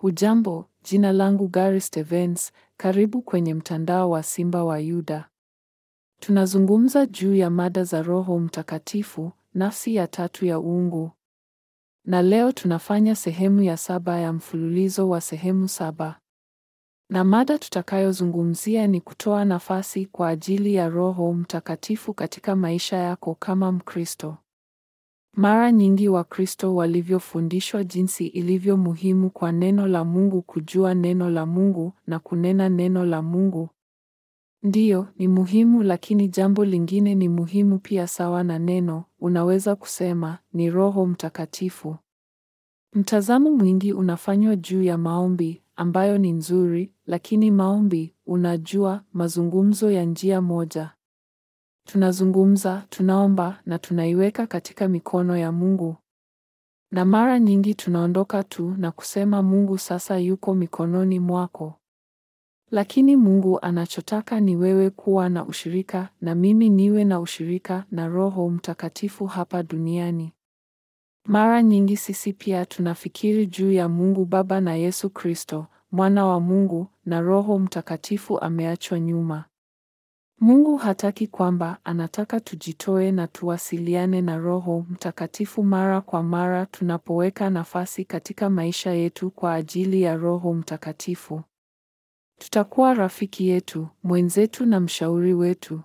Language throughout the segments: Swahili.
Hujambo, jina langu Gary Stevens, karibu kwenye mtandao wa Simba wa Yuda. Tunazungumza juu ya mada za Roho Mtakatifu, nafsi ya tatu ya uungu. Na leo tunafanya sehemu ya saba ya mfululizo wa sehemu saba. Na mada tutakayozungumzia ni kutoa nafasi kwa ajili ya Roho Mtakatifu katika maisha yako kama Mkristo. Mara nyingi Wakristo walivyofundishwa jinsi ilivyo muhimu kwa neno la Mungu kujua neno la Mungu na kunena neno la Mungu. Ndiyo, ni muhimu lakini jambo lingine ni muhimu pia sawa na neno, unaweza kusema, ni Roho Mtakatifu. Mtazamo mwingi unafanywa juu ya maombi, ambayo ni nzuri, lakini maombi, unajua, mazungumzo ya njia moja. Tunazungumza, tunaomba na tunaiweka katika mikono ya Mungu. Na mara nyingi tunaondoka tu na kusema Mungu sasa yuko mikononi mwako. Lakini Mungu anachotaka ni wewe kuwa na ushirika na mimi niwe na ushirika na Roho Mtakatifu hapa duniani. Mara nyingi sisi pia tunafikiri juu ya Mungu Baba na Yesu Kristo, Mwana wa Mungu na Roho Mtakatifu ameachwa nyuma. Mungu hataki kwamba anataka tujitoe na tuwasiliane na Roho Mtakatifu mara kwa mara tunapoweka nafasi katika maisha yetu kwa ajili ya Roho Mtakatifu. Tutakuwa rafiki yetu, mwenzetu na mshauri wetu.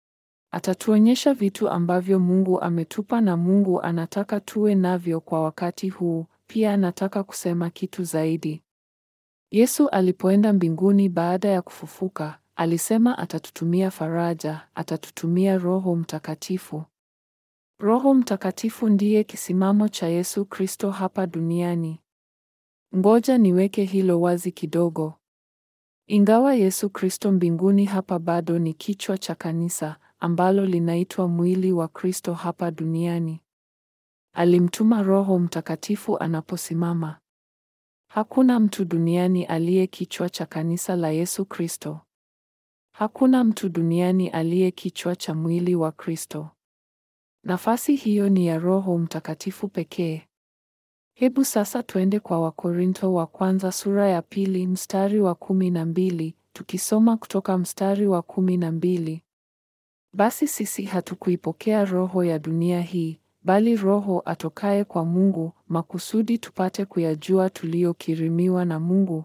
Atatuonyesha vitu ambavyo Mungu ametupa na Mungu anataka tuwe navyo kwa wakati huu. Pia anataka kusema kitu zaidi. Yesu alipoenda mbinguni baada ya kufufuka, alisema atatutumia faraja, atatutumia Roho Mtakatifu. Roho Mtakatifu ndiye kisimamo cha Yesu Kristo hapa duniani. Ngoja niweke hilo wazi kidogo. Ingawa Yesu Kristo mbinguni hapa bado ni kichwa cha kanisa ambalo linaitwa mwili wa Kristo hapa duniani. Alimtuma Roho Mtakatifu anaposimama. Hakuna mtu duniani aliye kichwa cha kanisa la Yesu Kristo. Hakuna mtu duniani aliye kichwa cha mwili wa Kristo. Nafasi hiyo ni ya Roho Mtakatifu pekee. Hebu sasa twende kwa Wakorintho wa kwanza sura ya pili mstari wa kumi na mbili, tukisoma kutoka mstari wa kumi na mbili. Basi sisi hatukuipokea roho ya dunia hii, bali Roho atokaye kwa Mungu, makusudi tupate kuyajua tuliyokirimiwa na Mungu.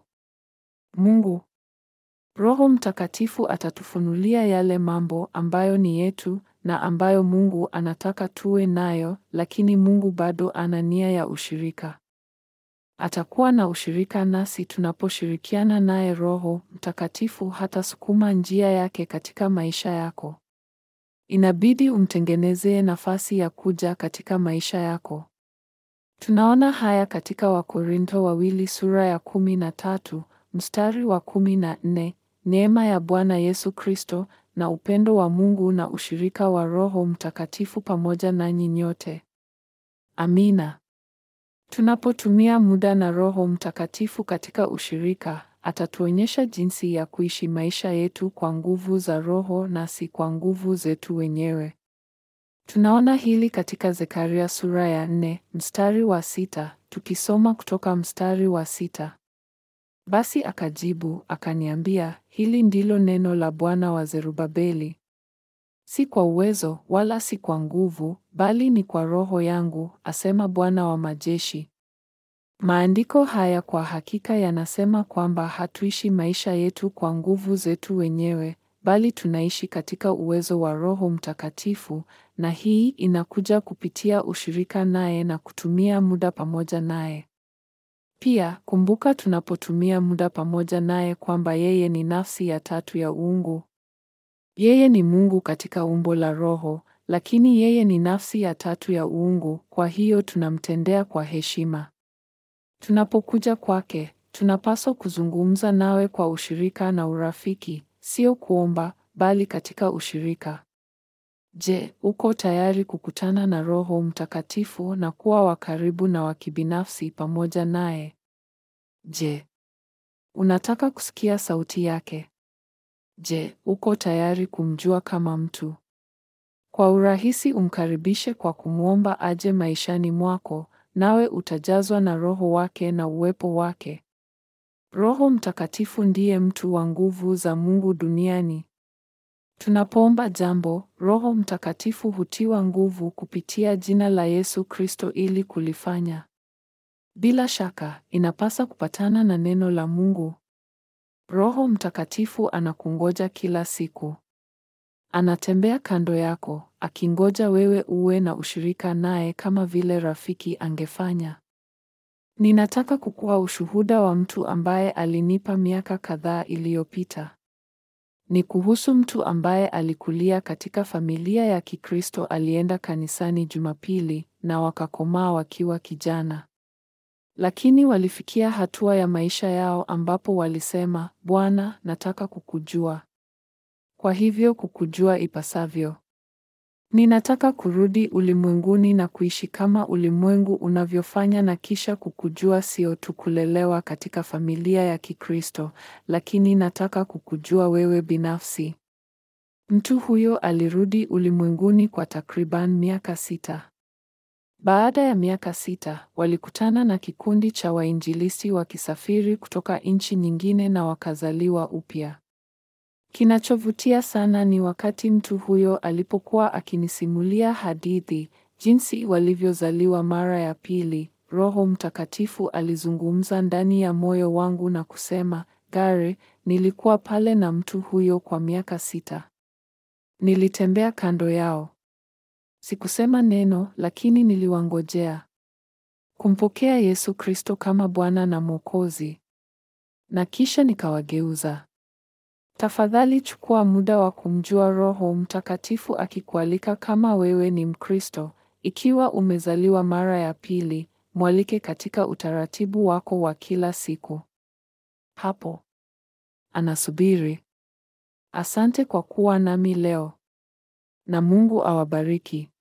Mungu Roho Mtakatifu atatufunulia yale mambo ambayo ni yetu na ambayo Mungu anataka tuwe nayo, lakini Mungu bado ana nia ya ushirika. Atakuwa na ushirika nasi tunaposhirikiana naye. Roho Mtakatifu hatasukuma njia yake katika maisha yako. Inabidi umtengenezee nafasi ya kuja katika maisha yako. Tunaona haya katika Wakorintho wawili sura ya kumi na tatu mstari wa kumi na nne. Neema ya Bwana Yesu Kristo na upendo wa Mungu na ushirika wa Roho Mtakatifu pamoja nanyi nyote. Amina. Tunapotumia muda na Roho Mtakatifu katika ushirika, atatuonyesha jinsi ya kuishi maisha yetu kwa nguvu za Roho na si kwa nguvu zetu wenyewe. Tunaona hili katika Zekaria sura ya nne, mstari wa sita, tukisoma kutoka mstari wa sita. Basi akajibu akaniambia, hili ndilo neno la Bwana wa Zerubabeli. Si kwa uwezo wala si kwa nguvu, bali ni kwa Roho yangu, asema Bwana wa majeshi. Maandiko haya kwa hakika yanasema kwamba hatuishi maisha yetu kwa nguvu zetu wenyewe, bali tunaishi katika uwezo wa Roho Mtakatifu, na hii inakuja kupitia ushirika naye na kutumia muda pamoja naye. Pia kumbuka tunapotumia muda pamoja naye kwamba yeye ni nafsi ya tatu ya uungu. Yeye ni Mungu katika umbo la Roho, lakini yeye ni nafsi ya tatu ya uungu, kwa hiyo tunamtendea kwa heshima. Tunapokuja kwake, tunapaswa kuzungumza nawe kwa ushirika na urafiki, sio kuomba, bali katika ushirika. Je, uko tayari kukutana na Roho Mtakatifu na kuwa wa karibu na wa kibinafsi pamoja naye? Je, unataka kusikia sauti yake? Je, uko tayari kumjua kama mtu? Kwa urahisi umkaribishe kwa kumwomba aje maishani mwako, nawe utajazwa na Roho wake na uwepo wake. Roho Mtakatifu ndiye mtu wa nguvu za Mungu duniani. Tunapoomba jambo, Roho Mtakatifu hutiwa nguvu kupitia jina la Yesu Kristo ili kulifanya. Bila shaka, inapasa kupatana na neno la Mungu. Roho Mtakatifu anakungoja kila siku. Anatembea kando yako, akingoja wewe uwe na ushirika naye kama vile rafiki angefanya. Ninataka kukuwa ushuhuda wa mtu ambaye alinipa miaka kadhaa iliyopita. Ni kuhusu mtu ambaye alikulia katika familia ya Kikristo, alienda kanisani Jumapili na wakakomaa wakiwa kijana. Lakini walifikia hatua ya maisha yao ambapo walisema, Bwana, nataka kukujua. Kwa hivyo kukujua ipasavyo. Ninataka kurudi ulimwenguni na kuishi kama ulimwengu unavyofanya na kisha kukujua, sio tu kulelewa katika familia ya Kikristo, lakini nataka kukujua wewe binafsi. Mtu huyo alirudi ulimwenguni kwa takriban miaka sita. Baada ya miaka sita, walikutana na kikundi cha wainjilisti wakisafiri kutoka nchi nyingine na wakazaliwa upya. Kinachovutia sana ni wakati mtu huyo alipokuwa akinisimulia hadithi, jinsi walivyozaliwa mara ya pili, Roho Mtakatifu alizungumza ndani ya moyo wangu na kusema, Gary, nilikuwa pale na mtu huyo kwa miaka sita. Nilitembea kando yao. Sikusema neno, lakini niliwangojea kumpokea Yesu Kristo kama Bwana na Mwokozi. Na kisha nikawageuza. Tafadhali chukua muda wa kumjua Roho Mtakatifu akikualika kama wewe ni Mkristo, ikiwa umezaliwa mara ya pili, mwalike katika utaratibu wako wa kila siku. Hapo anasubiri. Asante kwa kuwa nami leo. Na Mungu awabariki.